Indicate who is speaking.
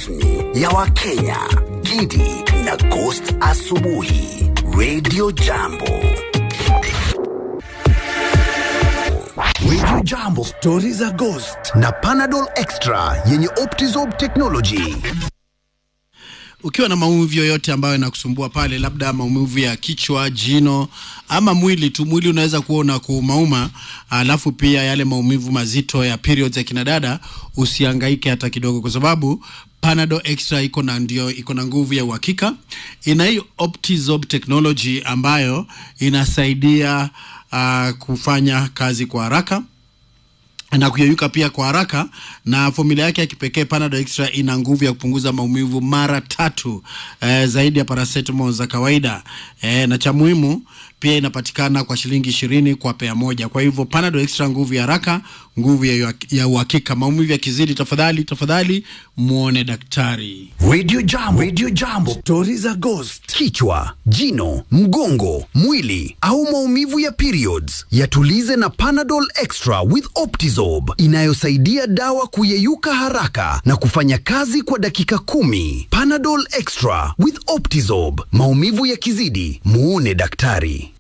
Speaker 1: rasmi ya Wakenya, Gidi na Ghost Asubuhi, Radio Jambo. Radio Jambo, stori za Ghost na Panadol Extra yenye Optizob technology.
Speaker 2: ukiwa na maumivu yoyote ambayo yanakusumbua pale, labda maumivu ya kichwa, jino ama mwili tu, mwili unaweza kuona kuumauma, alafu pia yale maumivu mazito ya periods ya kinadada, usihangaike hata kidogo, kwa sababu Panadol Extra iko na ndio iko na nguvu ya uhakika. Ina hii Optizob technology ambayo inasaidia uh, kufanya kazi kwa haraka na kuyeyuka pia kwa haraka, na formula yake ya kipekee Panadol Extra ina nguvu ya kupunguza maumivu mara tatu eh, zaidi ya paracetamol za kawaida eh, na cha muhimu pia inapatikana kwa shilingi ishirini kwa pea moja. Kwa hivyo Panadol Extra, nguvu ya haraka, nguvu ya ya uhakika. Maumivu yakizidi, tafadhali tafadhali muone daktari.
Speaker 1: Radio Jambo, Radio Jambo, stori za Ghost. Kichwa, jino, mgongo, mwili au maumivu ya periods, yatulize na Panadol Extra with Optizob inayosaidia dawa kuyeyuka haraka na kufanya kazi kwa dakika kumi. Panadol Extra with Optizob, maumivu yakizidi, muone daktari.